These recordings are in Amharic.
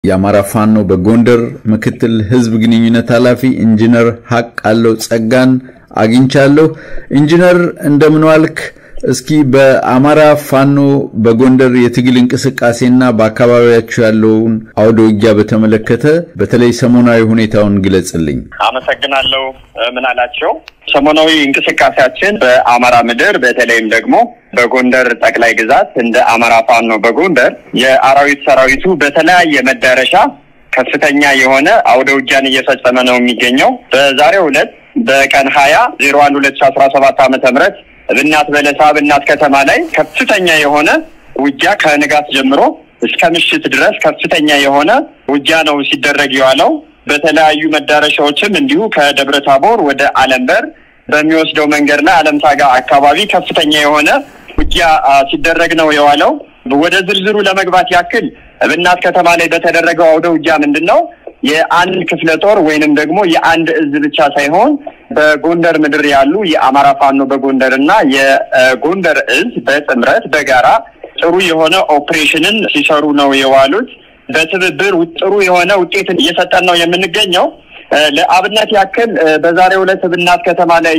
የአማራ ፋኖ በጎንደር ምክትል ህዝብ ግንኙነት ኃላፊ ኢንጂነር ሀቅ አለው ጸጋን አግኝቻለሁ። ኢንጂነር እንደምን ዋልክ? እስኪ በአማራ ፋኖ በጎንደር የትግል እንቅስቃሴና በአካባቢያችሁ ያለውን አውደ ውጊያ በተመለከተ በተለይ ሰሞናዊ ሁኔታውን ግለጽልኝ። አመሰግናለሁ። ምን አላቸው? ሰሞናዊ እንቅስቃሴያችን በአማራ ምድር በተለይም ደግሞ በጎንደር ጠቅላይ ግዛት እንደ አማራ ፋኖ በጎንደር የአራዊት ሰራዊቱ በተለያየ መዳረሻ ከፍተኛ የሆነ አውደ ውጊያን እየፈጸመ ነው የሚገኘው። በዛሬው ዕለት በቀን ሀያ ዜሮ አንድ ሁለት ሺ አስራ ሰባት ዓመተ ምህረት ብናት በለሳ ብናት ከተማ ላይ ከፍተኛ የሆነ ውጊያ ከንጋት ጀምሮ እስከ ምሽት ድረስ ከፍተኛ የሆነ ውጊያ ነው ሲደረግ የዋለው። በተለያዩ መዳረሻዎችም እንዲሁ ከደብረ ታቦር ወደ አለምበር በሚወስደው መንገድ ላይ አለምሳጋ አካባቢ ከፍተኛ የሆነ ውጊያ ሲደረግ ነው የዋለው። ወደ ዝርዝሩ ለመግባት ያክል ብናት ከተማ ላይ በተደረገው አውደ ውጊያ ምንድን ነው የአንድ ክፍለ ጦር ወይንም ደግሞ የአንድ እዝ ብቻ ሳይሆን በጎንደር ምድር ያሉ የአማራ ፋኖ በጎንደር እና የጎንደር እዝ በጥምረት በጋራ ጥሩ የሆነ ኦፕሬሽንን ሲሰሩ ነው የዋሉት። በትብብር ጥሩ የሆነ ውጤትን እየሰጠን ነው የምንገኘው። ለአብነት ያክል በዛሬው ዕለት ብናት ከተማ ላይ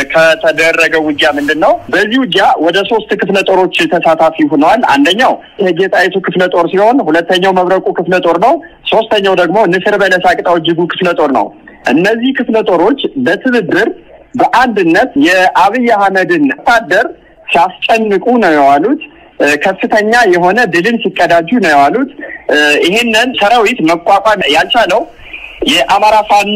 ከተደረገው ውጊያ ምንድን ነው? በዚህ ውጊያ ወደ ሶስት ክፍለ ጦሮች ተሳታፊ ሆነዋል። አንደኛው የጌጣይቱ ክፍለ ጦር ሲሆን ሁለተኛው መብረቁ ክፍለ ጦር ነው። ሶስተኛው ደግሞ ንስር በለሳ ቅጣው እጅጉ ክፍለ ጦር ነው። እነዚህ ክፍለ ጦሮች በትብብር በአንድነት የአብይ አህመድን ወታደር ሲያስጨንቁ ነው የዋሉት። ከፍተኛ የሆነ ድልን ሲቀዳጁ ነው የዋሉት። ይህንን ሰራዊት መቋቋም ያልቻለው የአማራ ፋኖ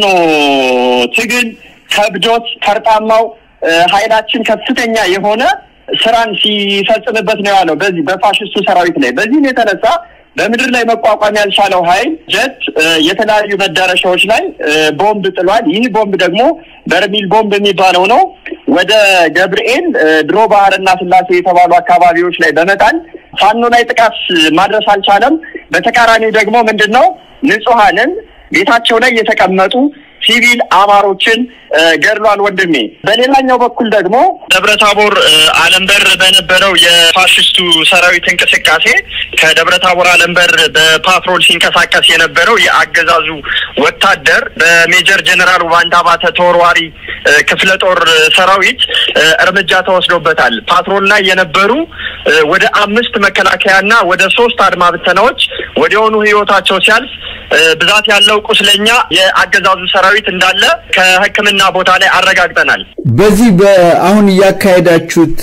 ትግል ከብዶት ፈርጣማው ኃይላችን ከፍተኛ የሆነ ስራን ሲፈጽምበት ነው ያለው በዚህ በፋሽስቱ ሰራዊት ላይ። በዚህም የተነሳ በምድር ላይ መቋቋም ያልቻለው ኃይል ጀት የተለያዩ መዳረሻዎች ላይ ቦምብ ጥሏል። ይህ ቦምብ ደግሞ በርሚል ቦምብ የሚባለው ነው። ወደ ገብርኤል ድሮ ባህርና ስላሴ የተባሉ አካባቢዎች ላይ በመጣል ፋኖ ላይ ጥቃት ማድረስ አልቻለም። በተቃራኒው ደግሞ ምንድን ነው ንጹሐንን ቤታቸው ላይ የተቀመጡ ሲቪል አማሮችን ገድሏል ወንድሜ። በሌላኛው በኩል ደግሞ ደብረታቦር አለምበር በነበረው የፋሽስቱ ሰራዊት እንቅስቃሴ ከደብረታቦር አለምበር በፓትሮል ሲንቀሳቀስ የነበረው የአገዛዙ ወታደር በሜጀር ጀኔራል ዋንዳ ባተ ተወርዋሪ ክፍለ ጦር ሰራዊት እርምጃ ተወስዶበታል። ፓትሮል ላይ የነበሩ ወደ አምስት መከላከያና ወደ ሶስት አድማ ብተናዎች ወዲያውኑ ህይወታቸው ሲያልፍ ብዛት ያለው ቁስለኛ የአገዛዙ ሰራዊት እንዳለ ከሕክምና ቦታ ላይ አረጋግጠናል። በዚህ በአሁን እያካሄዳችሁት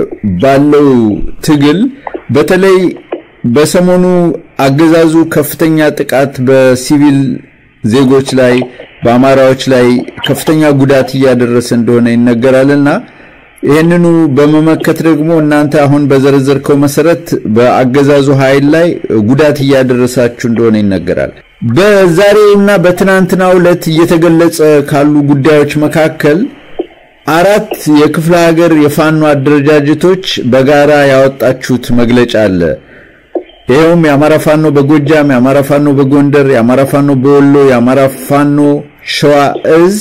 ባለው ትግል በተለይ በሰሞኑ አገዛዙ ከፍተኛ ጥቃት በሲቪል ዜጎች ላይ በአማራዎች ላይ ከፍተኛ ጉዳት እያደረሰ እንደሆነ ይነገራልና ይህንኑ በመመከት ደግሞ እናንተ አሁን በዘረዘርከው መሰረት በአገዛዙ ኃይል ላይ ጉዳት እያደረሳችሁ እንደሆነ ይነገራል። በዛሬውና በትናንትናው ዕለት እየተገለጸ ካሉ ጉዳዮች መካከል አራት የክፍለ ሀገር የፋኖ አደረጃጀቶች በጋራ ያወጣችሁት መግለጫ አለ። ይኸውም የአማራ ፋኖ በጎጃም፣ የአማራ ፋኖ በጎንደር፣ የአማራ ፋኖ በወሎ፣ የአማራ ፋኖ ሸዋ እዝ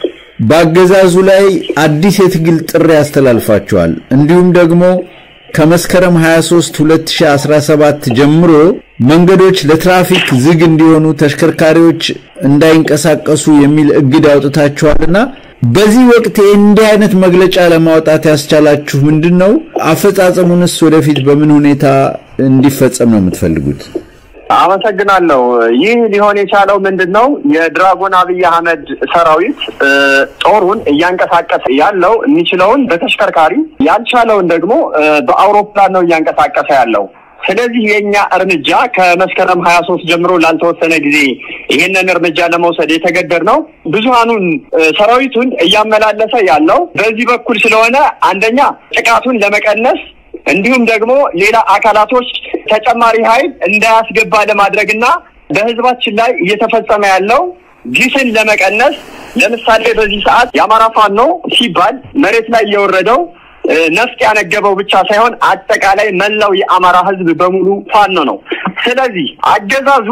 በአገዛዙ ላይ አዲስ የትግል ጥሪ ያስተላልፋቸዋል። እንዲሁም ደግሞ ከመስከረም 23 2017 ጀምሮ መንገዶች ለትራፊክ ዝግ እንዲሆኑ፣ ተሽከርካሪዎች እንዳይንቀሳቀሱ የሚል እግድ አውጥታችኋልና በዚህ ወቅት እንዲህ አይነት መግለጫ ለማውጣት ያስቻላችሁ ምንድን ነው? አፈጻጸሙንስ ወደፊት በምን ሁኔታ እንዲፈጸም ነው የምትፈልጉት? አመሰግናለሁ። ይህ ሊሆን የቻለው ምንድን ነው? የድራጎን አብይ አህመድ ሰራዊት ጦሩን እያንቀሳቀሰ ያለው የሚችለውን በተሽከርካሪ ያልቻለውን ደግሞ በአውሮፕላን ነው እያንቀሳቀሰ ያለው። ስለዚህ የእኛ እርምጃ ከመስከረም ሀያ ሶስት ጀምሮ ላልተወሰነ ጊዜ ይህንን እርምጃ ለመውሰድ የተገደድ ነው። ብዙሀኑን ሰራዊቱን እያመላለሰ ያለው በዚህ በኩል ስለሆነ አንደኛ ጥቃቱን ለመቀነስ እንዲሁም ደግሞ ሌላ አካላቶች ተጨማሪ ኃይል እንዳያስገባ ለማድረግና በህዝባችን ላይ እየተፈጸመ ያለው ግፍን ለመቀነስ ለምሳሌ በዚህ ሰዓት የአማራ ፋኖ ሲባል መሬት ላይ የወረደው ነፍጥ ያነገበው ብቻ ሳይሆን አጠቃላይ መላው የአማራ ህዝብ በሙሉ ፋኖ ነው። ስለዚህ አገዛዙ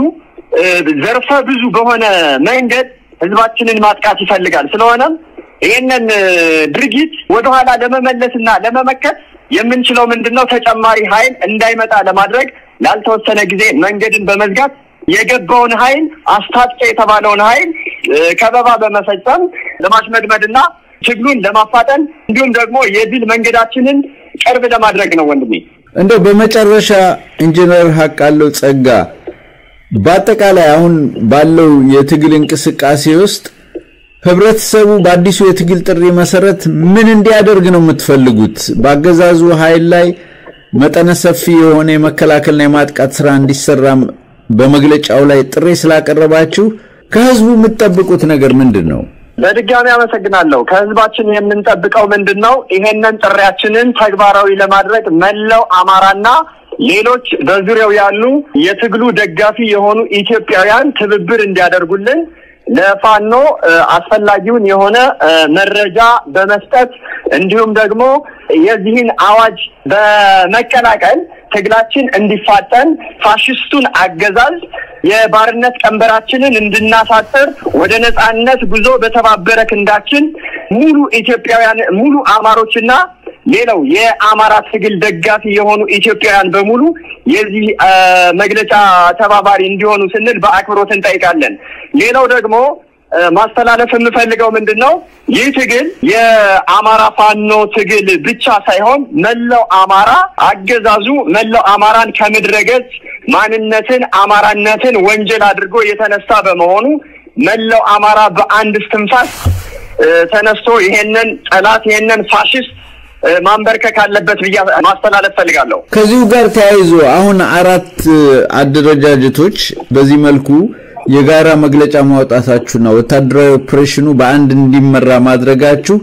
ዘርፈ ብዙ በሆነ መንገድ ህዝባችንን ማጥቃት ይፈልጋል። ስለሆነም ይህንን ድርጊት ወደኋላ ለመመለስና ለመመከት የምንችለው ምንድን ነው? ተጨማሪ ኃይል እንዳይመጣ ለማድረግ ላልተወሰነ ጊዜ መንገድን በመዝጋት የገባውን ኃይል አስታጥቄ የተባለውን ኃይል ከበባ በመፈጸም ለማሽመድመድና ትግሉን ለማፋጠን እንዲሁም ደግሞ የድል መንገዳችንን ቅርብ ለማድረግ ነው። ወንድሜ እንደው በመጨረሻ ኢንጂነር ሀቃለው ጸጋ በአጠቃላይ አሁን ባለው የትግል እንቅስቃሴ ውስጥ ህብረተሰቡ በአዲሱ የትግል ጥሪ መሰረት ምን እንዲያደርግ ነው የምትፈልጉት? በአገዛዙ ኃይል ላይ መጠነ ሰፊ የሆነ የመከላከልና የማጥቃት ስራ እንዲሰራ በመግለጫው ላይ ጥሪ ስላቀረባችሁ ከህዝቡ የምትጠብቁት ነገር ምንድን ነው? በድጋሚ አመሰግናለሁ። ከህዝባችን የምንጠብቀው ምንድን ነው? ይሄንን ጥሪያችንን ተግባራዊ ለማድረግ መላው አማራና ሌሎች በዙሪያው ያሉ የትግሉ ደጋፊ የሆኑ ኢትዮጵያውያን ትብብር እንዲያደርጉልን ለፋኖ አስፈላጊውን የሆነ መረጃ በመስጠት እንዲሁም ደግሞ የዚህን አዋጅ በመቀላቀል ትግላችን እንዲፋጠን ፋሽስቱን አገዛዝ የባርነት ቀንበራችንን እንድናሳጥር ወደ ነጻነት ጉዞ በተባበረ ክንዳችን ሙሉ ኢትዮጵያውያን ሙሉ አማሮችና ሌላው የአማራ ትግል ደጋፊ የሆኑ ኢትዮጵያውያን በሙሉ የዚህ መግለጫ ተባባሪ እንዲሆኑ ስንል በአክብሮት እንጠይቃለን። ሌላው ደግሞ ማስተላለፍ የምፈልገው ምንድን ነው? ይህ ትግል የአማራ ፋኖ ትግል ብቻ ሳይሆን መላው አማራ አገዛዙ መላው አማራን ከምድረ ገጽ ማንነትን፣ አማራነትን ወንጀል አድርጎ የተነሳ በመሆኑ መላው አማራ በአንድ እስትንፋስ ተነስቶ ይሄንን ጠላት ይሄንን ፋሽስት ማንበርከክ አለበት ብዬ ማስተላለፍ ፈልጋለሁ። ከዚሁ ጋር ተያይዞ አሁን አራት አደረጃጀቶች በዚህ መልኩ የጋራ መግለጫ ማውጣታችሁና ወታደራዊ ኦፕሬሽኑ በአንድ እንዲመራ ማድረጋችሁ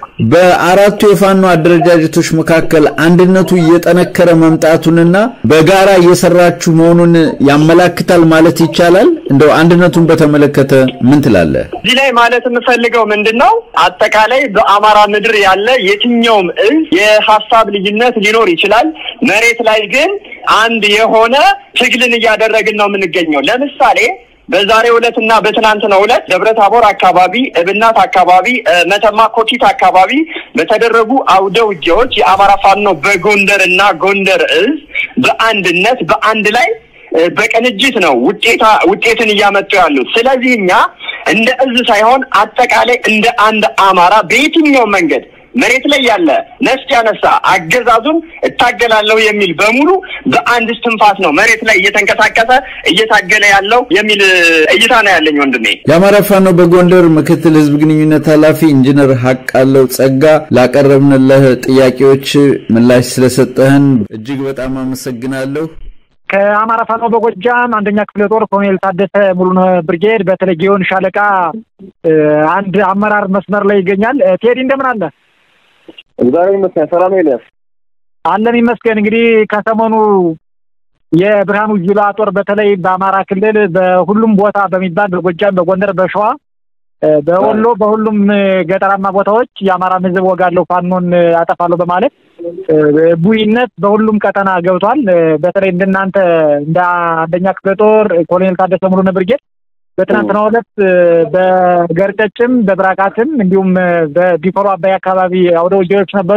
በአራቱ የፋኖ አደረጃጀቶች መካከል አንድነቱ እየጠነከረ መምጣቱንና በጋራ እየሰራችሁ መሆኑን ያመላክታል ማለት ይቻላል። እንደው አንድነቱን በተመለከተ ምን ትላለህ? እዚህ ላይ ማለት የምፈልገው ምንድን ነው፣ አጠቃላይ በአማራ ምድር ያለ የትኛውም እዝ የሀሳብ ልዩነት ሊኖር ይችላል። መሬት ላይ ግን አንድ የሆነ ትግልን እያደረግን ነው የምንገኘው። ለምሳሌ በዛሬው ዕለት እና በትናንትናው ዕለት ደብረ ታቦር አካባቢ፣ እብናት አካባቢ፣ መተማ ኮኪት አካባቢ በተደረጉ አውደ ውጊያዎች የአማራ ፋኖ በጎንደር እና ጎንደር እዝ በአንድነት በአንድ ላይ በቅንጅት ነው ውጤታ ውጤትን እያመጡ ያሉት። ስለዚህ እኛ እንደ እዝ ሳይሆን አጠቃላይ እንደ አንድ አማራ በየትኛው መንገድ መሬት ላይ ያለ ነፍስ ያነሳ አገዛዙን እታገላለሁ የሚል በሙሉ በአንድ እስትንፋስ ነው መሬት ላይ እየተንቀሳቀሰ እየታገለ ያለው የሚል እይታ ነው ያለኝ ወንድሜ። የአማራ ፋኖ በጎንደር ምክትል ህዝብ ግንኙነት ኃላፊ ኢንጂነር ሀቃለው ጸጋ ላቀረብንልህ ጥያቄዎች ምላሽ ስለሰጠህን እጅግ በጣም አመሰግናለሁ። ከአማራ ፋኖ በጎጃም አንደኛ ክፍለ ጦር ኮሎኔል ታደሰ ሙሉነህ ብርጌድ በተለይ ጊዮን ሻለቃ አንድ አመራር መስመር ላይ ይገኛል። ቴዲ እንደምን አለ? እግዚአብሔር ይመስገን። ሰላም ኤልያስ አለን ይመስገን። እንግዲህ ከሰሞኑ የብርሃኑ ጁላ ጦር በተለይ በአማራ ክልል በሁሉም ቦታ በሚባል በጎጃም፣ በጎንደር፣ በሸዋ፣ በወሎ በሁሉም ገጠራማ ቦታዎች የአማራን ህዝብ ወጋለሁ፣ ፋኖን አጠፋለሁ በማለት ቡይነት በሁሉም ቀጠና ገብቷል። በተለይ እንደናንተ እንደ አንደኛ ክፍለ ጦር ኮሎኔል ታደሰ ሙሉነህ ብርጌድ በትናንትናው ዕለት በገርጨጭም በብራቃትም እንዲሁም በቢፈሮ አባይ አካባቢ አውደ ውጊያዎች ነበሩ።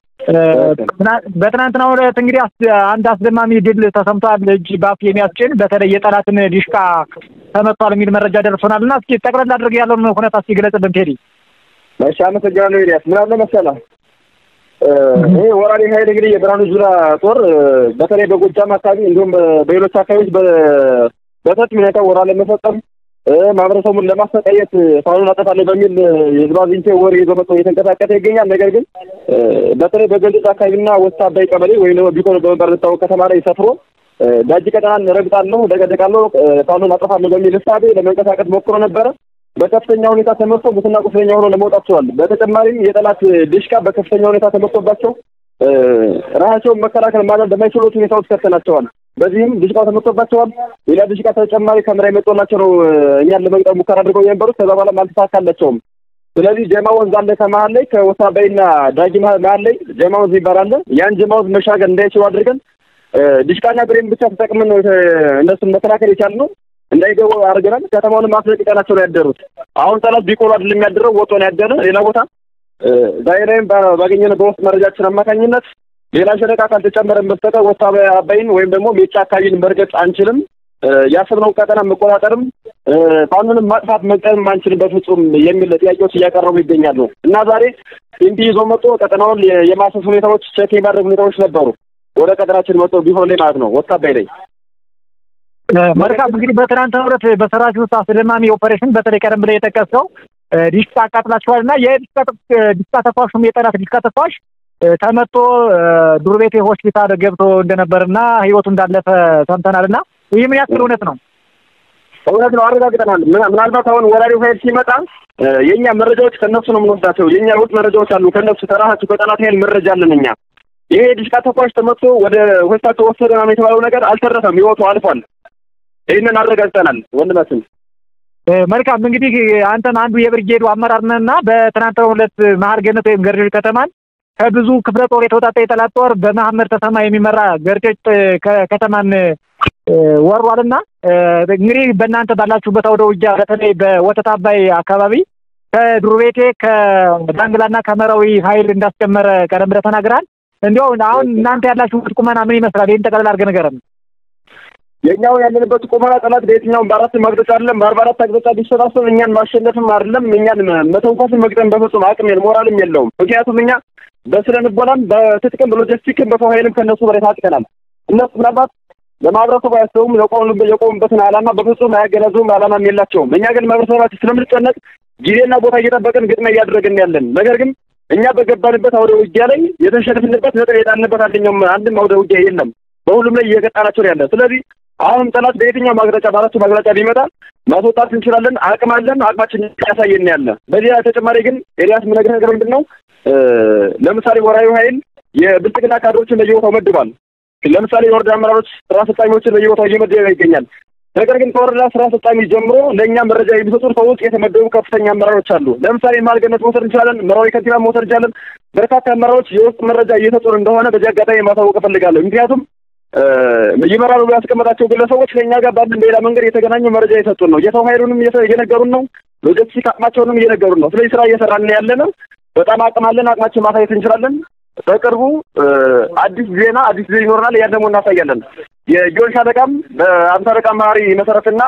በትናንትናው ዕለት እንግዲህ አንድ አስደማሚ ድል ተሰምቷል። እጅ ባፍ የሚያስጭን በተለይ የጠላትን ዲሽቃ ተመቷል የሚል መረጃ ደርሶናል እና እስኪ ጠቅለል አድርገህ ያለውን ሁኔታ እስኪ ግለጽልን ቴዲ። እሺ፣ አመሰግናለሁ ኤልያስ። ምን አለ መሰለህ ይሄ ወራሪ ኃይል እንግዲህ የብርሃኑ ጁላ ጦር በተለይ በጎጃም አካባቢ እንዲሁም በሌሎች አካባቢዎች በሰፊ ሁኔታ ወራ ለመፈጸም ማህበረሰቡን ለማሰቃየት ፋኖን አጠፋለሁ በሚል የህዝብ አዝንቴ ወሬ ይዞ መጥቶ እየተንቀሳቀሰ ይገኛል። ነገር ግን በተለይ በገንዘብ አካባቢና ወስታ አባይ ቀበሌ ወይም ደግሞ ቢኮን በመባል የሚታወቅ ከተማ ላይ ሰፍሮ ዳጅ ቀጠናን ረግጣለሁ፣ ደቀደቃለሁ፣ ፋኖን አጠፋለሁ በሚል እሳቤ ለመንቀሳቀስ ሞክሮ ነበረ። በከፍተኛ ሁኔታ ተመርቶ ሙትና ቁስለኛ ሆኖ ለመውጣት ችሏል። በተጨማሪም የጠላት ድሽቃ በከፍተኛ ሁኔታ ተመርቶባቸው ራሳቸውን መከላከል ማለት በማይችሉት ሁኔታ ውስጥ ከተናቸዋል። በዚህም ድሽቃው ተመርቶባቸዋል። ሌላ ድሽቃ ተጨማሪ ከምራ የመጡላቸው ነው እኛን ለመግጠም ሙከራ አድርገው የነበሩት ከዛ በኋላ አልተሳካላቸውም። ስለዚህ ጀማ ወንዝ አለ ከመሀል ላይ ከወሳባይና ዳጊ መሀል ላይ ጀማ ወንዝ ይባላል። ያን ጀማ ወንዝ መሻገር እንዳይችሉ አድርገን ድሽቃና ብሬን ብቻ ተጠቅመን ነው እነሱን መከላከል የቻልነው። እንዳይገቡ አድርገናል። ከተማውንም አስለቅቀናቸው ነው ያደሩት። አሁን ጠላት ቢቆሎ አይደለም የሚያደረው ወጦ ነው ያደረ ሌላ ቦታ ዛሬ ላይም ባገኘነው በውስጥ መረጃችን አማካኝነት ሌላ ሸለቃ ካልተጨመረን በስተቀር ወታ አባይን ወይም ደግሞ ሜጫ አካባቢን መርገጥ አንችልም። ያሰብነውን ቀጠና መቆጣጠርም ፋኖንም ማጥፋት መቅጠም አንችልም በፍጹም የሚል ጥያቄዎች እያቀረቡ ይገኛሉ እና ዛሬ ኢምፒ ይዞ መጥቶ ቀጠናውን የማሰስ ሁኔታዎች ቸክ የማድረግ ሁኔታዎች ነበሩ። ወደ ቀጠናችን መጥቶ ቢሆን ላይ ማለት ነው ወታባይ ላይ መልካም እንግዲህ በትናንትናው ዕለት በሰራችሁት አስደማሚ ኦፐሬሽን በተለይ ቀደም ብለህ የጠቀስከው ዲሽቃ አቃጥላችኋል እና የዲሽቃ ተኳሹም የጠላት ዲሽቃ ተኳሽ ተመቶ ዱር ቤቴ ሆስፒታል ገብቶ እንደነበርና ህይወቱ እንዳለፈ ሰምተናል እና ይህ ምን ያክል እውነት ነው? እውነት ነው፣ አረጋግጠናል። ምናልባት አሁን ወራሪው ኃይል ሲመጣ የእኛ መረጃዎች ከእነሱ ነው የምንወስዳቸው። የእኛ ውስጥ መረጃዎች አሉ ከእነሱ ከራሳቸው ከጠላት ኃይል መረጃ አለን እኛ። ይሄ ዲሽቃ ተኳሽ ተመቶ ወደ ሆስፒታል ተወሰደ ምናምን የተባለው ነገር አልተረፈም፣ ህይወቱ አልፏል። ይህንን አረጋግጠናል ወንድማችን። መልካም እንግዲህ አንተም አንዱ የብርጌዱ አመራር ነህና በትናንትናው ዕለት መሀል ገነት ወይም ገርጆች ከተማን ከብዙ ክፍለ ጦር የተወጣጣ የጠላት ጦር በመሐመድ ተሰማ የሚመራ ገርጆች ከተማን ወሯልና እንግዲህ በእናንተ ባላችሁበት አውደ ውጊያ በተለይ በወተት አባይ አካባቢ ከዱር ቤቴ ከዳንግላና ከመራዊ ኃይል እንዳስጨመረ ቀደም ብለህ ተናግረሃል። እንዲያው አሁን እናንተ ያላችሁበት ቁመና ምን ይመስላል? ይህን ጠቅላላ አድርገህ ንገረን። የኛው ያለንበት ቁመና ጠላት በየትኛውም በአራት አቅጣጫ አይደለም በአርባ አራት አቅጣጫ ቢሰባሰብ እኛን ማሸነፍም አይደለም እኛን መተንኳስን መግጠም በፍጹም አቅም የለም ሞራልም የለውም። ምክንያቱም እኛ በስነ ልቦናም በትጥቅም በሎጂስቲክም በሰው ኃይልም ከእነሱ በላይ ታጥቀናል። እነሱ ምናልባት ለማህበረሰቡ አያስቡም። የቆሙበትን ዓላማ በፍጹም አያገናዝቡም። ዓላማም የላቸውም። እኛ ግን ማህበረሰባችን ስለምንጨነቅ ጊዜና ቦታ እየጠበቅን ግጥሚያ እያደረግን ያለን ነገር ግን እኛ በገባንበት አውደ ውጊያ ላይ የተሸነፍንበት ነጥብ የጣልንበት አንደኛውም አንድም አውደ ውጊያ የለም። በሁሉም ላይ እየገጣናቸው ያለ ስለዚህ አሁንም ጠላት በየትኛው ማግረጫ በአራቱ ማግረጫ ቢመጣ ማስወጣት እንችላለን። አቅም አለን። አቅማችን ያሳየን ያለ። በዚህ ተጨማሪ ግን ኤልያስ የምነግርህ ነገር ምንድን ነው? ለምሳሌ ወራዊ ኃይል የብልጽግና ካድሮችን በየቦታው መድቧል። ለምሳሌ የወረዳ አመራሮች፣ ስራ አስፈጻሚዎችን በየቦታው እየመደበ ይገኛል። ነገር ግን ከወረዳ ስራ አስፈጻሚ ጀምሮ ለእኛ መረጃ የሚሰጡን ከውስጥ የተመደቡ ከፍተኛ አመራሮች አሉ። ለምሳሌ ማልገነት መውሰድ እንችላለን። መራዊ ከንቲባ መውሰድ እንችላለን። በርካታ አመራሮች የውስጥ መረጃ እየሰጡን እንደሆነ በዚህ አጋጣሚ ማሳወቅ እፈልጋለሁ። ምክንያቱም ይመራሉ ብሎ ያስቀመጣቸው ግለሰቦች ከእኛ ጋር ባለን ሌላ መንገድ የተገናኙ መረጃ የሰጡን ነው። የሰው ኃይሉንም እየነገሩን ነው። ሎጂስቲክ አቅማቸውንም እየነገሩን ነው። ስለዚህ ስራ እየሰራን ያለ ነው። በጣም አቅም አለን። አቅማችን ማሳየት እንችላለን። በቅርቡ አዲስ ዜና አዲስ ዜና ይኖረናል። ያን ደግሞ እናሳያለን። የጊዮን ሻለቃም በአምሳ አለቃ መሀሪ መሰረትና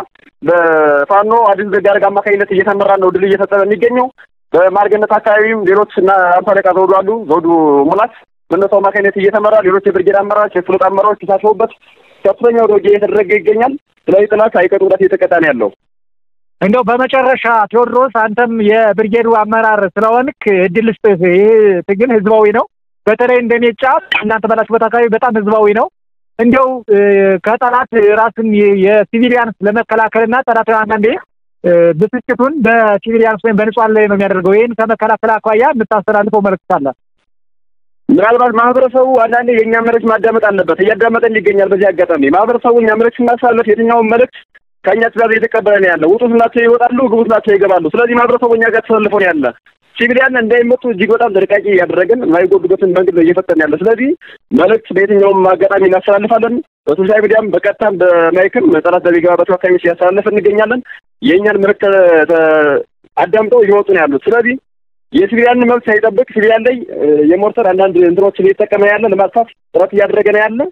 በፋኖ አዲስ ዘጋርግ አማካኝነት እየተመራ ነው ድል እየፈጸመ የሚገኘው። በማርገነት አካባቢም ሌሎች እና አምሳ አለቃ ዘውዱ አሉ። ዘውዱ ሙላት በእነሱ አማካኝነት እየተመራ ሌሎች የብርጌድ አመራሮች፣ የፍሎት አመራሮች ተሳትፈውበት ከፍተኛ ወደ ውጊያ እየተደረገ ይገኛል። ስለዚህ ጥላት አይቀጡ ጉዳት እየተቀጣ ነው ያለው። እንደው በመጨረሻ ቴዎድሮስ አንተም የብርጌዱ አመራር ስለሆንክ እድል ስጥህ። ይህ ትግል ህዝባዊ ነው። በተለይ እንደሜጫ እናንተ ባላችሁበት አካባቢ በጣም ህዝባዊ ነው። እንዲያው ከጠላት ራስን የሲቪሊያንስ ለመከላከልና ጠላት አንዳንዴ ብስጭቱን በሲቪሊያንስ ወይም በንጹሃን ላይ ነው የሚያደርገው። ይህን ከመከላከል አኳያ የምታስተላልፈው መልዕክት አለ? ምናልባት ማህበረሰቡ አንዳንዴ የእኛ መልዕክት ማዳመጥ አለበት። እያዳመጠን ይገኛል። በዚህ አጋጣሚ ማህበረሰቡ እኛ መልዕክት ስናስተላልፍ የትኛውን መልዕክት ከእኛ ትእዛዝ እየተቀበለ ነው ያለ። ውጡ ስናቸው ይወጣሉ፣ ግቡ ስናቸው ይገባሉ። ስለዚህ ማህበረሰቡ እኛ ጋር ተሰልፎ ነው ያለ። ሲቪሊያን እንዳይመጡ እጅግ በጣም ጥንቃቄ እያደረግን የማይጎዱበትን መንገድ ነው እየፈጠን ያለ። ስለዚህ መልዕክት በየትኛውም አጋጣሚ እናስተላልፋለን። በሶሻል ሚዲያም በቀጥታም በማይክም ጠላት በሚገባባቸው አካባቢ ሲያስተላልፍ እንገኛለን። የእኛን መልዕክት አዳምጠው እየወጡ ነው ያሉት። ስለዚህ የሲቪሊያንን መብት ሳይጠብቅ ሲቪሊያን ላይ የሞርተር አንዳንድ እንትኖችን እየተጠቀመ ያለ ለማጥፋት ጥረት እያደረገ ነው ያለ።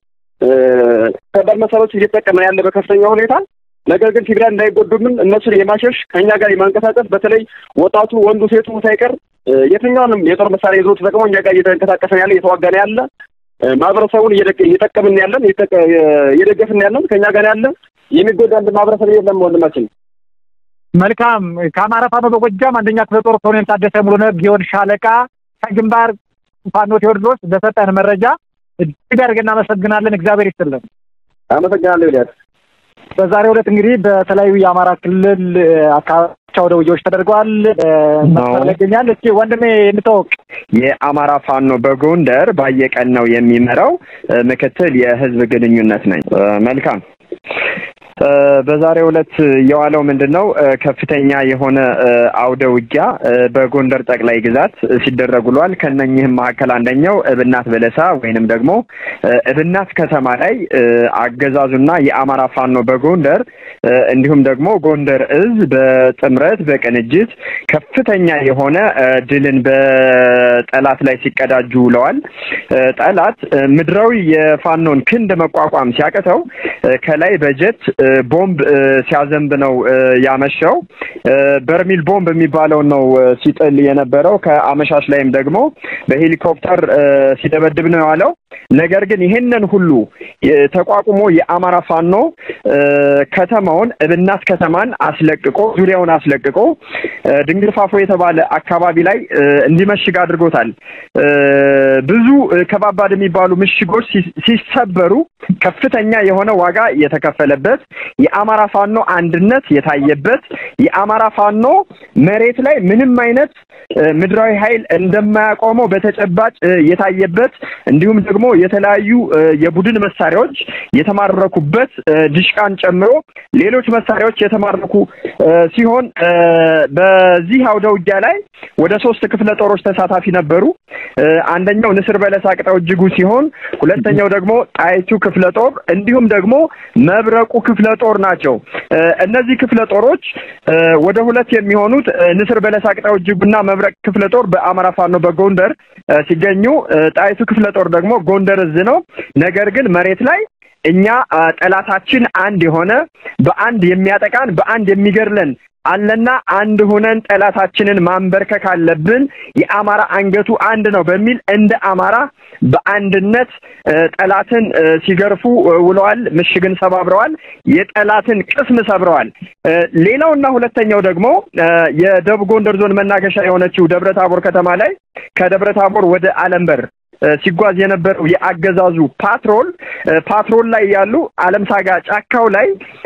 ከባድ መሳሪያዎች እየተጠቀመ ያለ በከፍተኛ ሁኔታ ነገር ግን ሲቪሊያን እንዳይጎዱምን እነሱን የማሸሽ ከእኛ ጋር የማንቀሳቀስ በተለይ ወጣቱ፣ ወንዱ፣ ሴቱ ሳይቀር የትኛውንም የጦር መሳሪያ ይዞ ተጠቅሞ እኛ ጋር እየተንቀሳቀሰ ያለ እየተዋጋን ያለ ማህበረሰቡን እየጠቀምን ያለን እየደገፍን ያለን ከእኛ ጋር ያለ የሚጎዳ አንድ ማህበረሰብ የለም ወንድማችን። መልካም። ከአማራ ፋኖ በጎጃም አንደኛ ክፍለ ጦር ኮሎኔል ታደሰ ሙሉነህ ጊዮን ሻለቃ ከግንባር ፋኖ ቴዎድሮስ በሰጠን መረጃ እጅግ አድርገን እናመሰግናለን። እግዚአብሔር ይስጥልን። አመሰግናለሁ ይልያስ። በዛሬው ዕለት እንግዲህ በተለያዩ የአማራ ክልል አካባቢዎች አውደ ውጊያዎች ተደርገዋል። መስመር ላይ ይገኛል። እስኪ ወንድሜ እንተዋወቅ። የአማራ ፋኖ በጎንደር ባየቀን ነው የሚመራው ምክትል የህዝብ ግንኙነት ነኝ። መልካም በዛሬው ዕለት የዋለው ምንድን ነው? ከፍተኛ የሆነ አውደ ውጊያ በጎንደር ጠቅላይ ግዛት ሲደረግ ውሏል። ከነኝህም መካከል አንደኛው እብናት በለሳ ወይንም ደግሞ እብናት ከተማ ላይ አገዛዙና የአማራ ፋኖ በጎንደር እንዲሁም ደግሞ ጎንደር እዝ በጥምረት በቅንጅት ከፍተኛ የሆነ ድልን በጠላት ላይ ሲቀዳጁ ውለዋል። ጠላት ምድራዊ የፋኖን ክንድ መቋቋም ሲያቅተው ከላይ በጀት ቦምብ ሲያዘንብ ነው ያመሸው። በርሚል ቦምብ የሚባለው ነው ሲጥል የነበረው። ከአመሻሽ ላይም ደግሞ በሄሊኮፕተር ሲደበድብ ነው የዋለው። ነገር ግን ይሄንን ሁሉ ተቋቁሞ የአማራ ፋኖ ከተማውን እብናት ከተማን አስለቅቆ ዙሪያውን አስለቅቆ ድንግል ፋፎ የተባለ አካባቢ ላይ እንዲመሽግ አድርጎታል። ብዙ ከባባድ የሚባሉ ምሽጎች ሲሰበሩ ከፍተኛ የሆነ ዋጋ የተከፈለበት የአማራ ፋኖ አንድነት የታየበት የአማራ ፋኖ መሬት ላይ ምንም አይነት ምድራዊ ኃይል እንደማያቆመው በተጨባጭ የታየበት እንዲሁም ደግሞ የተለያዩ የቡድን መሳሪያዎች የተማረኩበት ድሽቃን ጨምሮ ሌሎች መሳሪያዎች የተማረኩ ሲሆን በዚህ አውደ ውጊያ ላይ ወደ ሶስት ክፍለ ጦሮች ተሳታፊ ነበሩ። አንደኛው ንስር በለሳ ቅጣው እጅጉ ሲሆን ሁለተኛው ደግሞ ጣይቱ ክፍለ ጦር እንዲሁም ደግሞ መብረቁ ክፍለ ጦር ናቸው። እነዚህ ክፍለ ጦሮች ወደ ሁለት የሚሆኑት ንስር በለሳ ቅጣው እጅጉና መብረቅ ክፍለ ጦር በአማራ ፋኖ በጎንደር ሲገኙ፣ ጣይቱ ክፍለ ጦር ደግሞ ጎንደር እዝ ነው። ነገር ግን መሬት ላይ እኛ ጠላታችን አንድ የሆነ በአንድ የሚያጠቃን በአንድ የሚገድለን አለና አንድ ሆነን ጠላታችንን ማንበርከክ አለብን። የአማራ አንገቱ አንድ ነው በሚል እንደ አማራ በአንድነት ጠላትን ሲገርፉ ውለዋል። ምሽግን ሰባብረዋል። የጠላትን ቅስም ሰብረዋል። ሌላውና ሁለተኛው ደግሞ የደቡብ ጎንደር ዞን መናገሻ የሆነችው ደብረ ታቦር ከተማ ላይ ከደብረ ታቦር ወደ አለምበር ሲጓዝ የነበረው የአገዛዙ ፓትሮል ፓትሮል ላይ ያሉ አለም ሳጋ ጫካው ላይ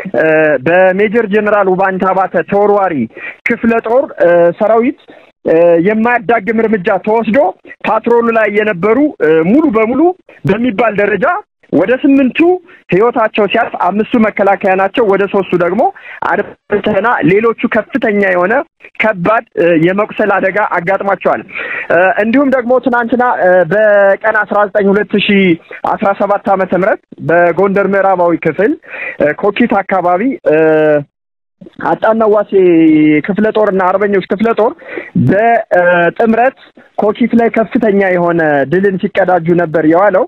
በሜጀር ጀነራል ውባንታ ባተ ተወርዋሪ ክፍለ ጦር ሰራዊት የማያዳግም እርምጃ ተወስዶ ፓትሮሉ ላይ የነበሩ ሙሉ በሙሉ በሚባል ደረጃ ወደ ስምንቱ ህይወታቸው ሲያልፍ አምስቱ መከላከያ ናቸው። ወደ ሶስቱ ደግሞ አድማተና ሌሎቹ ከፍተኛ የሆነ ከባድ የመቁሰል አደጋ አጋጥሟቸዋል። እንዲሁም ደግሞ ትናንትና በቀን አስራ ዘጠኝ ሁለት ሺ አስራ ሰባት ዓመተ ምህረት በጎንደር ምዕራባዊ ክፍል ኮኪት አካባቢ አጣናዋሴ ክፍለ ጦር እና አርበኞች ክፍለ ጦር በጥምረት ኮኪት ላይ ከፍተኛ የሆነ ድልን ሲቀዳጁ ነበር የዋለው።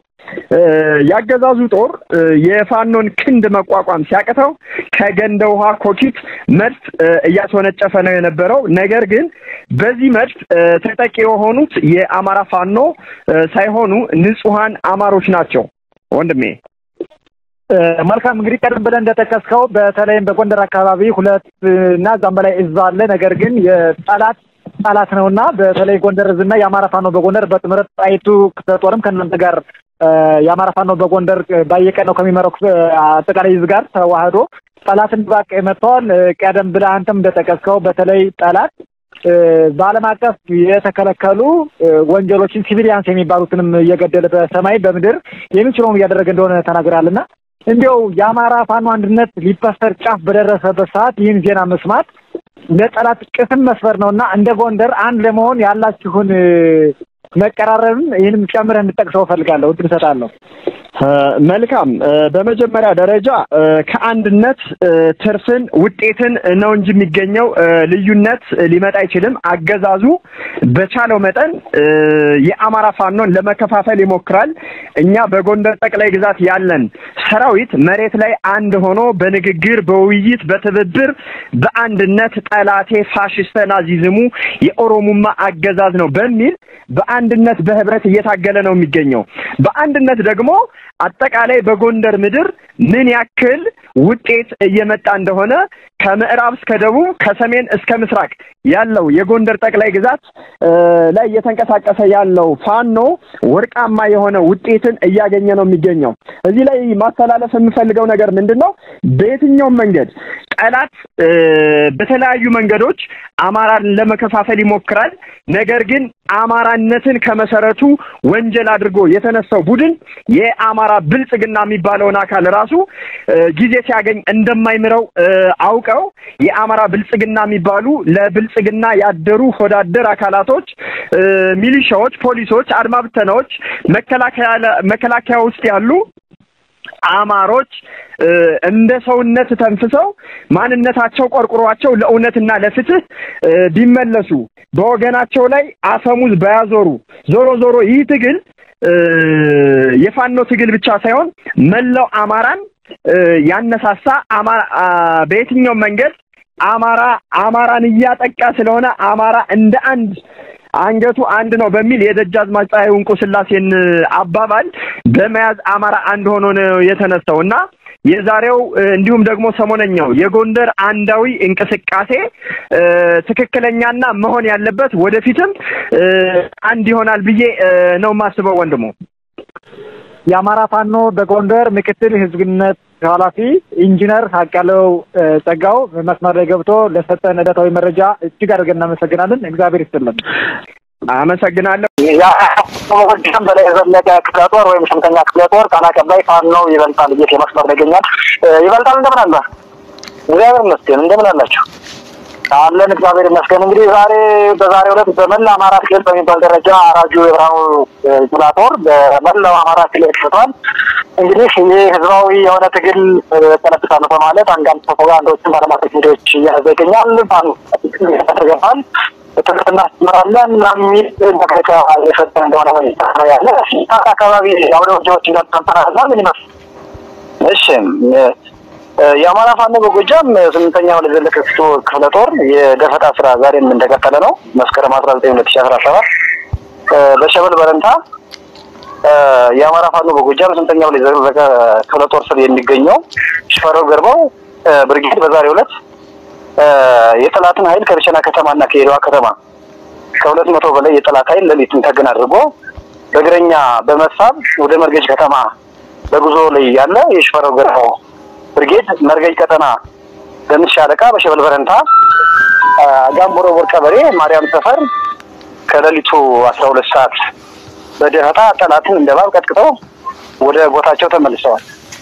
ያገዛዙ ጦር የፋኖን ክንድ መቋቋም ሲያቅተው ከገንደ ውሃ ኮኪት መድፍ እያስወነጨፈ ነው የነበረው። ነገር ግን በዚህ መድፍ ተጠቂ የሆኑት የአማራ ፋኖ ሳይሆኑ ንጹሐን አማሮች ናቸው። ወንድሜ መልካም እንግዲህ ቀደም ብለን እንደጠቀስከው በተለይም በጎንደር አካባቢ ሁለት እና እዛም በላይ እዝ አለ። ነገር ግን የጠላት ጠላት ነውና በተለይ ጎንደር እዝና የአማራ ፋኖ በጎንደር በጥምረት ጣይቱ ክፍለ ጦርም ከእናንተ ጋር የአማራ ፋኖ በጎንደር ባየቀን ነው ከሚመራው አጠቃላይ እዝ ጋር ተዋህዶ ጠላትን ባቅ መጥተዋል። ቀደም ብለህ አንተም እንደጠቀስከው በተለይ ጠላት በዓለም አቀፍ የተከለከሉ ወንጀሎችን ሲቪሊያንስ የሚባሉትንም እየገደለ በሰማይ በምድር የሚችለውን እያደረገ እንደሆነ ተናግራልና እንዲያው የአማራ ፋኖ አንድነት ሊበሰር ጫፍ በደረሰበት ሰዓት ይህን ዜና መስማት ለጠላት ቅስም መስበር ነውና እንደ ጎንደር አንድ ለመሆን ያላችሁን መቀራረብም ይህንም ጨምረህ እንድጠቅሰው እፈልጋለሁ። እድል እሰጣለሁ። መልካም። በመጀመሪያ ደረጃ ከአንድነት ትርፍን ውጤትን ነው እንጂ የሚገኘው ልዩነት ሊመጣ አይችልም። አገዛዙ በቻለው መጠን የአማራ ፋኖን ለመከፋፈል ይሞክራል። እኛ በጎንደር ጠቅላይ ግዛት ያለን ሰራዊት መሬት ላይ አንድ ሆኖ በንግግር በውይይት በትብብር በአንድነት ጠላቴ ፋሽስተ ናዚዝሙ የኦሮሙማ አገዛዝ ነው በሚል በአንድነት በህብረት እየታገለ ነው የሚገኘው። በአንድነት ደግሞ አጠቃላይ በጎንደር ምድር ምን ያክል ውጤት እየመጣ እንደሆነ ከምዕራብ እስከ ደቡብ ከሰሜን እስከ ምስራቅ ያለው የጎንደር ጠቅላይ ግዛት ላይ እየተንቀሳቀሰ ያለው ፋኖ ወርቃማ የሆነ ውጤትን እያገኘ ነው የሚገኘው። እዚህ ላይ ማስተላለፍ የምፈልገው ነገር ምንድን ነው? በየትኛውም መንገድ ጠላት በተለያዩ መንገዶች አማራን ለመከፋፈል ይሞክራል። ነገር ግን አማራነትን ከመሰረቱ ወንጀል አድርጎ የተነሳው ቡድን የአማራ ብልጽግና የሚባለውን አካል ራሱ ጊዜ ሲያገኝ እንደማይምረው አውቀው የአማራ ብልጽግና የሚባሉ ለብልጽግና ያደሩ ሆዳደር አካላቶች፣ ሚሊሻዎች፣ ፖሊሶች፣ አድማ ብተናዎች፣ መከላከያ ውስጥ ያሉ አማሮች እንደ ሰውነት ተንፍሰው ማንነታቸው ቆርቁሯቸው ለእውነትና ለፍትህ ቢመለሱ በወገናቸው ላይ አፈሙዝ ባያዞሩ ዞሮ ዞሮ ይህ ትግል የፋኖ ትግል ብቻ ሳይሆን መላው አማራን ያነሳሳ አማራ በየትኛውም መንገድ አማራ አማራን እያጠቃ ስለሆነ አማራ እንደ አንድ አንገቱ አንድ ነው በሚል የደጃዝማች ፀሐይ እንቁ ስላሴን አባባል በመያዝ አማራ አንድ ሆኖ ነው የተነሳው እና የዛሬው እንዲሁም ደግሞ ሰሞነኛው የጎንደር አንዳዊ እንቅስቃሴ ትክክለኛና መሆን ያለበት ወደፊትም አንድ ይሆናል ብዬ ነው የማስበው ወንድሙ። የአማራ ፋኖ በጎንደር ምክትል ህዝብ ግንኙነት ኃላፊ ኢንጂነር ሀቃለው ጸጋው መስመር ላይ ገብቶ ለሰጠን ዕለታዊ መረጃ እጅግ አድርገን እናመሰግናለን። እግዚአብሔር ይስጥልን። አመሰግናለሁ። ጎጃም በላይ የዘለቀ ክፍለ ጦር ወይም ስምንተኛ ክፍለ ጦር ቃል አቀባይ ፋኖ ይበልጣል እየት የመስመር ላይ ይገኛል። ይበልጣል እንደምን አለ? እግዚአብሔር ይመስገን። እንደምን አላችሁ? አለን እግዚአብሔር ይመስገን። እንግዲህ ዛሬ በዛሬው ዕለት በመላ አማራ ክልል በሚባል ደረጃ አራጁ የብርሃኑ ጁላ ጦር በመላው አማራ ክልል ክፍቷል። እንግዲህ ይህ ህዝባዊ የሆነ ትግል ተለብሳለሁ በማለት አንዳንድ ፕሮፓጋንዳዎችን በዓለም አቀፍ ሚዲያዎች እያያዘ ይገኛል። ተገባል ትምህርት እናስተምራለን የሚል መግለጫ የሰጠ እንደሆነ ያለ አካባቢ አውደ ውጊያዎች እንዳልተንጠራና ምን ይመስል እሺ የአማራ ፋኖ በጎጃም ስምንተኛው ለዘለቀ ክፍለ ጦር የደፈጣ ስራ ዛሬም እንደቀጠለ ነው። መስከረም አስራ ዘጠኝ ሁለት ሺ አስራ ሰባት በሸበል በረንታ የአማራ ፋኖ በጎጃም ስምንተኛው ለዘለቀ ክፍለ ጦር ስር የሚገኘው ሽፈረው ገርባው ብርጌድ በዛሬው ዕለት የጠላትን ኃይል ከብቸና ከተማና ከሄደዋ ከተማ ከሁለት መቶ በላይ የጠላት ኃይል ሌሊቱን ተገን አድርጎ በእግረኛ በመሳብ ወደ መርገጅ ከተማ በጉዞ ላይ ያለ የሽፈረው ገርባው ብርጌድ መርገጅ ቀጠና በምስ ሻለቃ በሸበል በረንታ ጋምቦሮቦር ቀበሌ ማርያም ሰፈር ከሌሊቱ አስራ ሁለት ሰዓት በደፈጣ ጠላትን እንደ እባብ ቀጥቅጠው ወደ ቦታቸው ተመልሰዋል።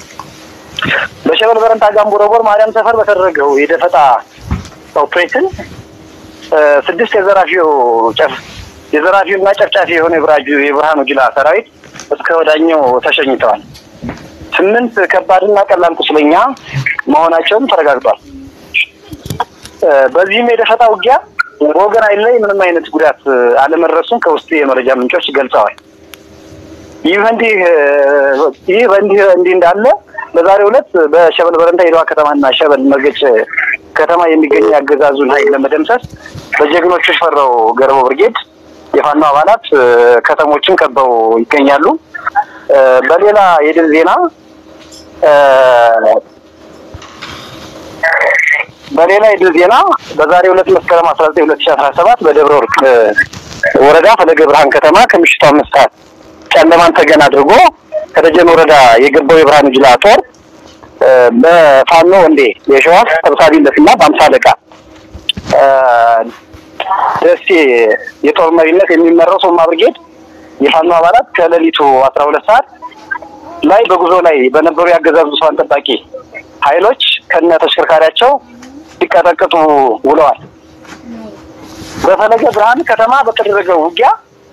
በሸበል በረንታ ጋምቦሮቦር ማርያም ሰፈር በተደረገው የደፈጣ ኦፕሬሽን ስድስት የዘራፊው ጨፍ የዘራፊው እና ጨፍጫፊ የሆነ የብራጁ የብርሃኑ ጁላ ሰራዊት እስከ ወዳኛው ተሸኝተዋል። ስምንት ከባድና ቀላል ቁስለኛ መሆናቸውም ተረጋግጧል። በዚህም የደፈጣ ውጊያ በወገን ኃይል ላይ ምንም አይነት ጉዳት አለመድረሱን ከውስጥ የመረጃ ምንጮች ገልጸዋል። ይህ በእንዲህ ይህ በእንዲህ እንዲህ እንዳለ በዛሬው ዕለት በሸበል በረንታ የደዋ ከተማና ሸበል መርገጭ ከተማ የሚገኝ አገዛዙን ኃይል ለመደምሰስ በጀግኖቹ ሽፈራው ገርበው ብርጌድ የፋኖ አባላት ከተሞችን ከበው ይገኛሉ። በሌላ የድል ዜና በሌላ የድል ዜና በዛሬው ዕለት መስከረም አስራ ዘጠኝ ሁለት ሺ አስራ ሰባት በደብረ ወርቅ ወረዳ ፈለገ ብርሃን ከተማ ከምሽቱ አምስት ሰዓት ጨለማን ተገን አድርጎ ከደጀን ወረዳ የገባው የብርሃኑ ጁላ ጦር በፋኖ ወንዴ የሸዋስ ሰብሳቢነትና በአምሳ አለቃ ደሴ የጦር መሪነት የሚመራው ሶማ ብርጌድ የፋኖ አባላት ከሌሊቱ አስራ ሁለት ሰዓት ላይ በጉዞ ላይ በነበሩ የአገዛዙ ዙፋን ጠባቂ ኃይሎች ከነ ተሽከርካሪያቸው ሲቀጠቅጡ ውለዋል። በፈለገ ብርሃን ከተማ በተደረገው ውጊያ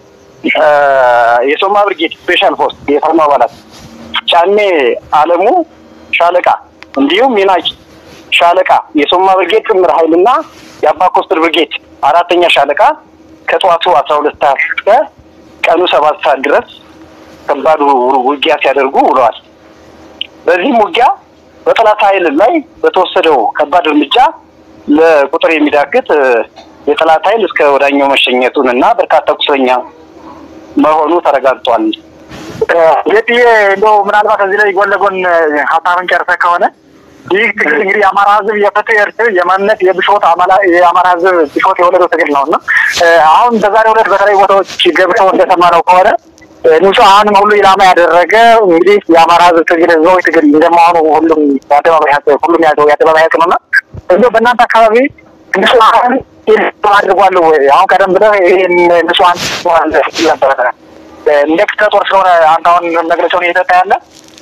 የሶማ ብርጌድ ስፔሻል ፎርስ የፋኖ አባላት ጫኔ አለሙ ሻለቃ እንዲሁም ሚናጅ ሻለቃ የሶማ ብርጌድ ጥምር ኃይልና የአባ ኮስትር ብርጌድ አራተኛ ሻለቃ ከጠዋቱ አስራ ሁለት ሰዓት እስከ ቀኑ ሰባት ሰዓት ድረስ ከባዱ ውጊያ ሲያደርጉ ውለዋል። በዚህም ውጊያ በጠላት ኃይል ላይ በተወሰደው ከባድ እርምጃ ለቁጥር የሚዳግት የጠላት ኃይል እስከ ወዳኛው መሸኘቱን እና በርካታ ቁስለኛ መሆኑ ተረጋግጧል። ጌጥዬ እንደው ምናልባት እዚህ ላይ ጎን ለጎን ሀሳብን ጨርሰህ ከሆነ ይህ ትግል እንግዲህ የአማራ ሕዝብ የፍትህ እርትዕ የማንነት የብሾት የአማራ ሕዝብ ብሾት የወለደው ትግል ነው እና አሁን በዛሬው ዕለት በተለይ ቦታዎች ገብተው እንደሰማነው ከሆነ ንጹሐንም ሁሉ ኢላማ ያደረገ እንግዲህ የአማራ ሕዝብ ትግል ህዝባዊ ትግል እንደመሆኑ ሁሉም የአደባባይ ሀቅ ሁሉም ያዘው የአደባባይ ሀቅ ነው እና እንዲሁ በእናንተ አካባቢ ንጹሐን አድርጓል ወይ? አሁን ቀደም ብለህ ይህን ንጹሐን ነበረ እንደ ክፍለ ጦር ስለሆነ አንተ አሁን መግለጫውን እየሰጠ ያለ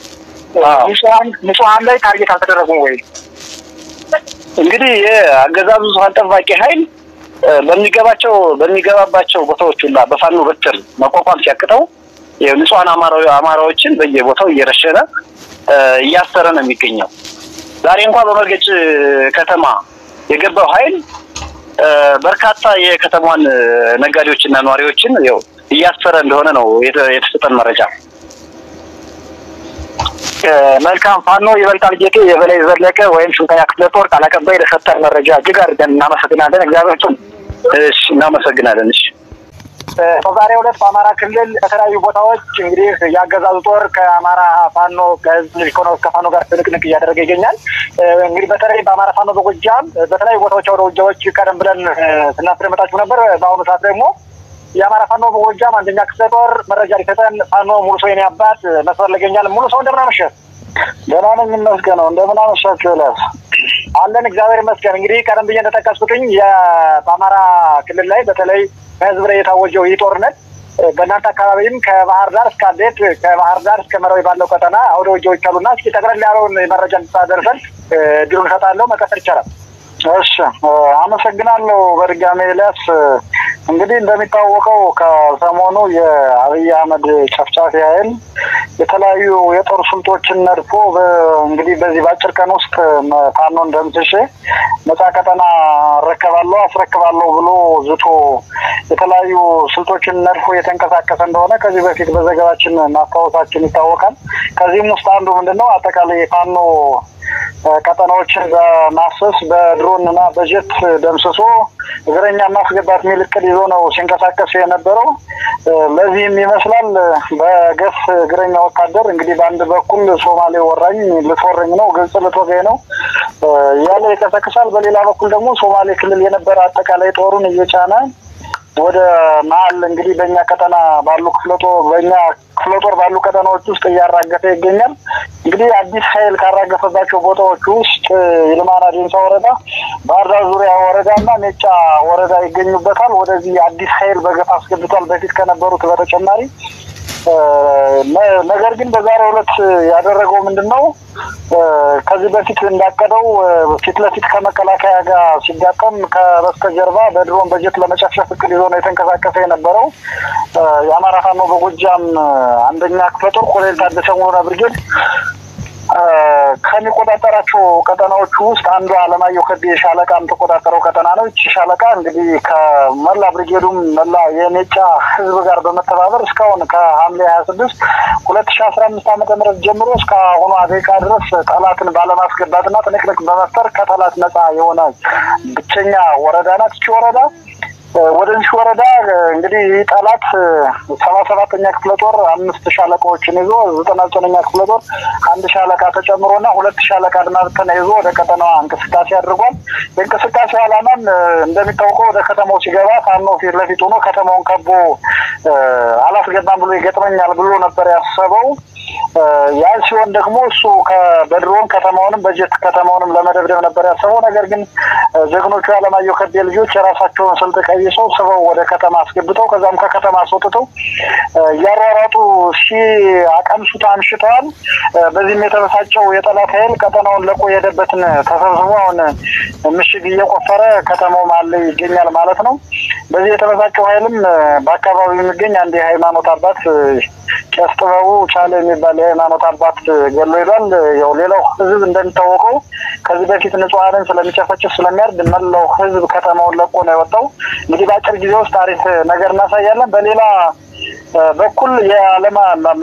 ንጹሐን ላይ ታርጌት አልተደረጉም ወይ? እንግዲህ የአገዛዙ ዙፋን ጠባቂ ኃይል በሚገባቸው በሚገባባቸው ቦታዎች ሁላ በፋኖ በትር መቋቋም ሲያቅተው ንጹሐን አማራዎችን በየቦታው እየረሸነ እያሰረ ነው የሚገኘው። ዛሬ እንኳን በመርገጭ ከተማ የገባው ኃይል በርካታ የከተማዋን ነጋዴዎችና ነዋሪዎችን ያው እያሰረ እንደሆነ ነው የተሰጠን መረጃ። መልካም ፋኖ ይበልጣል ጌጤ የበላይ ዘለቀ ወይም ስንተኛ ክፍለ ጦር ቃል አቀባይ ለሰጠን መረጃ እጅግ አድርገን እናመሰግናለን። እግዚአብሔር ይስጥልን። እሺ እናመሰግናለን። እሺ በዛሬው ዕለት በአማራ ክልል ከተለያዩ ቦታዎች እንግዲህ የአገዛዙ ጦር ከአማራ ፋኖ ከህዝብ ልጅ ከሆነ ከፋኖ ጋር ትንቅንቅ እያደረገ ይገኛል። እንግዲህ በተለይ በአማራ ፋኖ በጎጃም በተለያዩ ቦታዎች ወደ ውጊያዎች ቀደም ብለን ስናስደመጣችሁ ነበር። በአሁኑ ሰዓት ደግሞ የአማራ ፋኖ በጎጃም አንደኛ ክፍለ ጦር መረጃ ሊሰጠን ፋኖ ሙሉ ሰው የኔ አባት መስመር ላይ ይገኛል። ሙሉ ሰው እንደምን አመሸህ? ደህና ነኝ ይመስገነው። እንደምን አመሻችሁ? እላስ አለን እግዚአብሔር ይመስገን። እንግዲህ ቀደም ብዬ እንደጠቀስኩትኝ በአማራ ክልል ላይ በተለይ በህዝብ ላይ የታወጀው ይህ ጦርነት በእናንተ አካባቢም ከባህር ዳር እስከ አዴት ከባህር ዳር እስከ መራዊ ባለው ቀጠና አውደ ውጊያዎች አሉና እስኪ ጠቅለል ያለውን መረጃ እንድታደርሰን እድሉን እሰጣለሁ። መቀጠል ይቻላል። እሺ አመሰግናለሁ በድጋሚ ኤልያስ። እንግዲህ እንደሚታወቀው ከሰሞኑ የአብይ አህመድ ጨፍጫፊ ኃይል የተለያዩ የጦር ስልቶችን ነድፎ እንግዲህ በዚህ በአጭር ቀን ውስጥ ፋኖን ደምስሼ ነፃ ቀጠና እረከባለሁ አስረክባለሁ ብሎ ዝቶ የተለያዩ ስልቶችን ነድፎ እየተንቀሳቀሰ እንደሆነ ከዚህ በፊት በዘገባችን ማስታወሳችን ይታወቃል። ከዚህም ውስጥ አንዱ ምንድን ነው አጠቃላይ የፋኖ ቀጠናዎችን በማሰስ በድሮን እና በጀት ደምስሶ እግረኛ ማስገባት የሚል እቅድ ይዞ ነው ሲንቀሳቀስ የነበረው። ለዚህም ይመስላል በገፍ እግረኛ ወታደር እንግዲህ በአንድ በኩል ሶማሌ ወራኝ ልትወረኝ ነው፣ ግብጽ ልትወጋኝ ነው እያለ ይቀሰቅሳል። በሌላ በኩል ደግሞ ሶማሌ ክልል የነበረ አጠቃላይ ጦሩን እየጫነ ወደ መሀል እንግዲህ በእኛ ቀጠና ባሉ ክፍለ ጦር በእኛ ክፍለ ጦር ባሉ ቀጠናዎች ውስጥ እያራገፈ ይገኛል። እንግዲህ አዲስ ኃይል ካራገፈባቸው ቦታዎች ውስጥ ይልማና ዴንሳ ወረዳ፣ ባህር ዳር ዙሪያ ወረዳ እና ሜጫ ወረዳ ይገኙበታል። ወደዚህ አዲስ ኃይል በገፍ አስገብቷል። በፊት ከነበሩት በተጨማሪ ነገር ግን በዛሬው ዕለት ያደረገው ምንድን ነው? ከዚህ በፊት እንዳቀደው ፊት ለፊት ከመከላከያ ጋር ሲጋጠም ከበስተጀርባ በድሮን በጀት ለመጨፍጨፍ እቅድ ይዞ ነው የተንቀሳቀሰ የነበረው የአማራ ፋኖ በጎጃም አንደኛ ክፍለ ጦር ኮሎኔል ታደሰ ሙሉነህ ብርጌድ ከሚቆጣጠራቸው ቀጠናዎቹ ውስጥ አንዱ አለማየሁ ከቤ ሻለቃ የምትቆጣጠረው ቀጠና ነው። ይቺ ሻለቃ እንግዲህ ከመላ ብሪጌዱም መላ የሜጫ ህዝብ ጋር በመተባበር እስካሁን ከሐምሌ ሀያ ስድስት ሁለት ሺ አስራ አምስት ዓመተ ምህረት ጀምሮ እስከ አሁኗ ደቂቃ ድረስ ጠላትን ባለማስገባትና ትንቅንቅ በመፍጠር ከጠላት ነጻ የሆነ ብቸኛ ወረዳ ናት ይቺ ወረዳ። ወደዚህ ወረዳ እንግዲህ ይህ ጠላት ሰባ ሰባተኛ ክፍለ ጦር አምስት ሻለቃዎችን ይዞ ዘጠና ዘጠነኛ ክፍለ ጦር አንድ ሻለቃ ተጨምሮና ሁለት ሻለቃ አድማ ብተና ይዞ ወደ ከተማዋ እንቅስቃሴ አድርጓል። የእንቅስቃሴ ዓላማም እንደሚታወቀው ወደ ከተማው ሲገባ ፋኖ ፊት ለፊት ሆኖ ከተማውን ከቦ አላስገባም ብሎ ይገጥመኛል ብሎ ነበር ያሰበው። ያ ሲሆን ደግሞ እሱ በድሮን ከተማውንም በጀት ከተማውንም ለመደብደብ ነበር ያሰበው። ነገር ግን ጀግኖቹ የአለማየሁ ከቤ ልጆች የራሳቸውን ስልት ቀይሰው ስበው ወደ ከተማ አስገብተው ከዛም ከከተማ አስወጥተው እያሯሯጡ ሲያቀምሱት አምሽተዋል። በዚህም የተበሳጨው የጠላት ኃይል ቀጠናውን ለቆ የሄደበትን ተሰብስቦ አሁን ምሽግ እየቆፈረ ከተማው መሀል ላይ ይገኛል ማለት ነው። በዚህ የተበሳጨው ኃይልም በአካባቢው የሚገኝ አንድ የሃይማኖት አባት ቄስ ጥበቡ ቻለ የሚባል የሃይማኖት አባት ገሎ ይሏል። ያው ሌላው ህዝብ እንደሚታወቀው ከዚህ በፊት ንጹሐንን ስለሚጨፈጭፍ ስለሚያርድ መላው ህዝብ ከተማውን ለቆ ነው የወጣው። እንግዲህ በአጭር ጊዜ ውስጥ አሪፍ ነገር እናሳያለን። በሌላ በኩል የዓለማ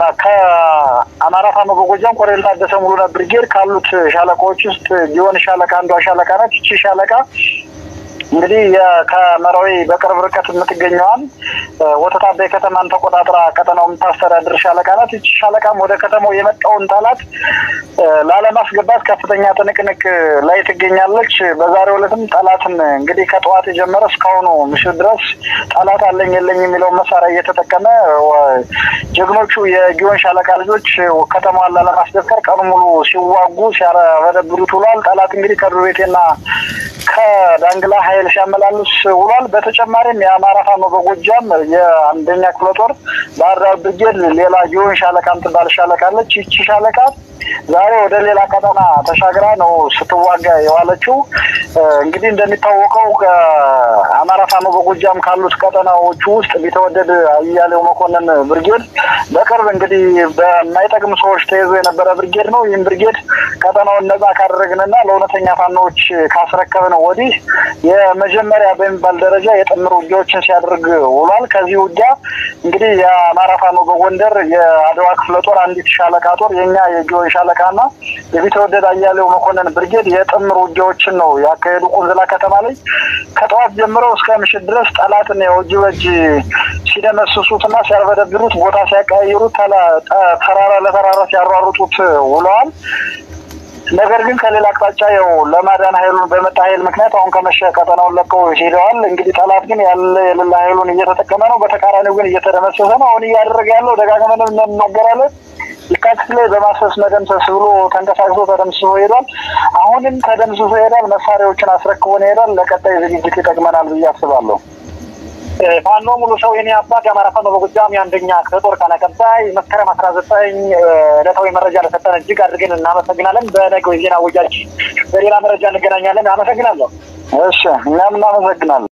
ከአማራ ፋኖ በጎጃም ኮሎኔል ታደሰ ሙሉነህ ብርጌድ ካሉት ሻለቃዎች ውስጥ ጊዮን ሻለቃ አንዷ ሻለቃ ናት። ይቺ ሻለቃ እንግዲህ ከመራዊ በቅርብ ርቀት የምትገኘዋን ወተት አባይ ከተማን ተቆጣጥራ ቀጠናው የምታስተዳድር ሻለቃ ናት። ይቺ ሻለቃም ወደ ከተማው የመጣውን ጠላት ላለማስገባት ከፍተኛ ትንቅንቅ ላይ ትገኛለች። በዛሬው ዕለትም ጠላትን እንግዲህ ከጠዋት የጀመረ እስካሁኑ ምሽት ድረስ ጠላት አለኝ የለኝ የሚለውን መሳሪያ እየተጠቀመ ጀግኖቹ የጊዮን ሻለቃ ልጆች ከተማዋን ላለማስደፈር ቀኑ ሙሉ ሲዋጉ ሲያረበደብሩት ውሏል። ጠላት እንግዲህ ከዱር ቤቴና ከዳንግላ ኃይል ሲያመላልስ ውሏል። በተጨማሪም የአማራ ፋኖ በጎጃም የአንደኛ ክፍለ ጦር ባህር ዳር ብርጌድ ሌላ ጊዮን ሻለቃ ምትባል ሻለቃ አለች። ይቺ ሻለቃ ዛሬ ወደ ሌላ ቀጠና ተሻግራ ነው ስትዋጋ የዋለችው። እንግዲህ እንደሚታወቀው ከአማራ ፋኖ በጎጃም ካሉት ቀጠናዎቹ ውስጥ ቢተወደድ አያሌው መኮንን ብርጌድ በቅርብ እንግዲህ በማይጠቅም ሰዎች ተይዞ የነበረ ብርጌድ ነው። ይህም ብርጌድ ቀጠናውን ነጻ ካደረግንና ለእውነተኛ ፋኖዎች ካስረከብን ወዲህ የመጀመሪያ በሚባል ደረጃ የጥምር ውጊያዎችን ሲያደርግ ውሏል። ከዚህ ውጊያ እንግዲህ የአማራ ፋኖ በጎንደር የአድዋ ክፍለ ጦር አንዲት ሻለቃ ጦር የኛ የጊዮን ሻለቃና የቢተወደድ አያሌው መኮንን ብርጌድ የጥምር ውጊያዎችን ነው ያካሄዱ ቁንዝላ ከተማ ላይ ከጠዋት ጀምረው እስከ ምሽት ድረስ ጠላትን ያው እጅ በእጅ ሲደመስሱትና ሲያርበደብሩት ቦታ ሲያቀያይሩት ተራራ ለተራራ ሲያሯሩጡት ውለዋል። ነገር ግን ከሌላ አቅጣጫ ያው ለማዳን ኃይሉን በመጣ ኃይል ምክንያት አሁን ከመሸ ቀጠናውን ለቀው ሄደዋል። እንግዲህ ጠላት ግን ያለ የሌላ ኃይሉን እየተጠቀመ ነው። በተቃራኒው ግን እየተደመሰሰ ነው። አሁን እያደረገ ያለው ደጋግመን እንናገራለን። የካቲት ላይ በማስፈስ መደምሰስ ብሎ ተንቀሳቅሶ ተደምስሶ ሄዷል። አሁንም ተደምስሶ ሄዷል። መሳሪያዎችን አስረክቦን ሄዷል። ለቀጣይ ዝግጅት ይጠቅመናል ብዬ አስባለሁ። ፋኖ ሙሉ ሰው የኔ አባት የአማራ ፋኖ በጎጃም የአንደኛ ክፍለ ጦር ቃል አቀባይ መስከረም አስራ ዘጠኝ ዕለታዊ መረጃ ለሰጠን እጅግ አድርገን እናመሰግናለን። በነገው የዜና ወጃችን በሌላ መረጃ እንገናኛለን። አመሰግናለሁ። እሺ እኛም እናመሰግናለን።